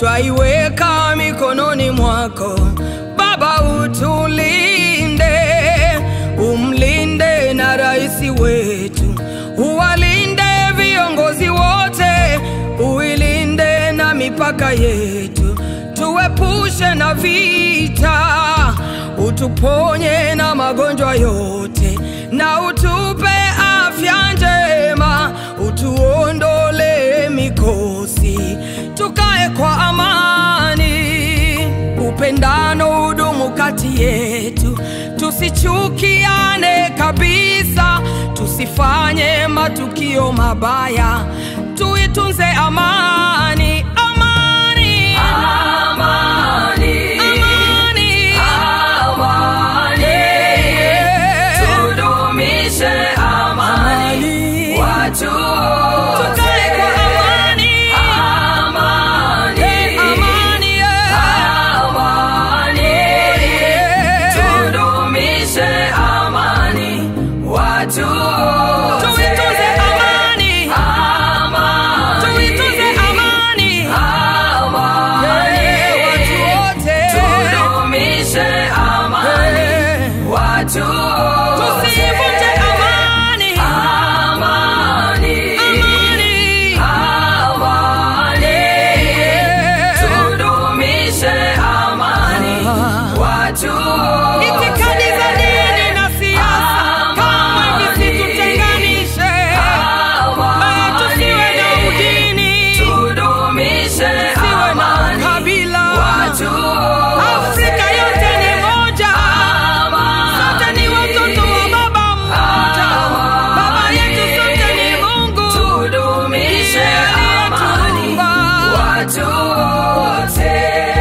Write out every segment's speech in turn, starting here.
twaiweka mikononi mwako Baba, utulinde, umlinde na rais wetu, uwalinde viongozi wote, uilinde na mipaka yetu, tuepushe na vita, utuponye na magonjwa yote, na utupe afya njema, utuondole mikosi, tukae kwa amani, upendano udumu kati yetu, tusichukiane kabisa, tusifanye matukio mabaya, tuitunze amani, amani, Amani, amani, amani, Yeah. tudumishe amani, amani. watu wote. Tukae kwa amani. Amani, Amani, yeah. amani, Yeah. tudumishe amani, watu wote. Tuitunze amani, Amani, tuitunze amani, amani, Yeah, watu wote. tudumishe amani, Yeah. watu wote. Tusivunje amani, Amani, amani, amani, Yeah. tudumishe amani, watu wote. Itikadi za dini na siasa kamwe visitutenganishe, Eh, tusiwe na udini, Tudumishe tusiwe na amani, ukabila. watu wote. Afrika yote ni moja, sote ni watoto wa baba mmoja. Baba yetu sote ni Mungu, Tudumishe amani, aliyetuumba. watu wote.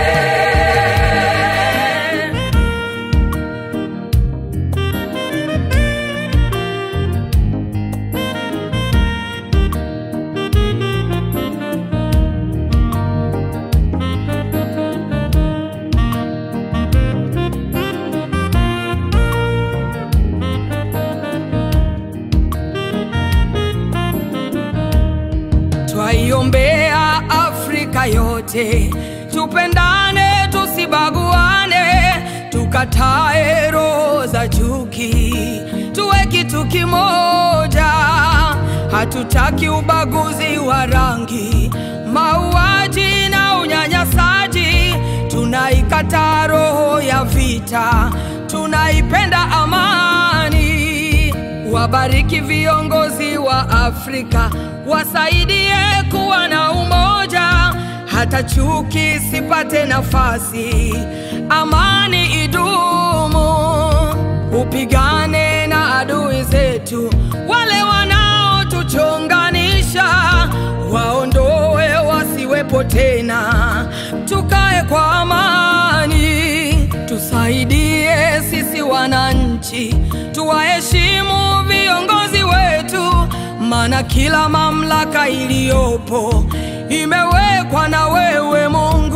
Twaiombea Afrika yote, tupendane, tusibaguane, tukatae roho za chuki, tuwe kitu kimoja. Hatutaki ubaguzi wa rangi, mauaji na unyanyasaji. Tunaikataa roho ya vita, tunaipenda amani. Wabariki viongozi wa Afrika, wasaidie kuwa na umoja, hata chuki sipate nafasi, amani idumu. Upigane na adui zetu, wale wanaotuchonganisha, waondoe wasiwepo tena, tukae kwa amani, tusaidie sisi wananchi, tuwaheshimu viongozi wetu, maana kila mamlaka iliyopo imewekwa na wewe Mungu.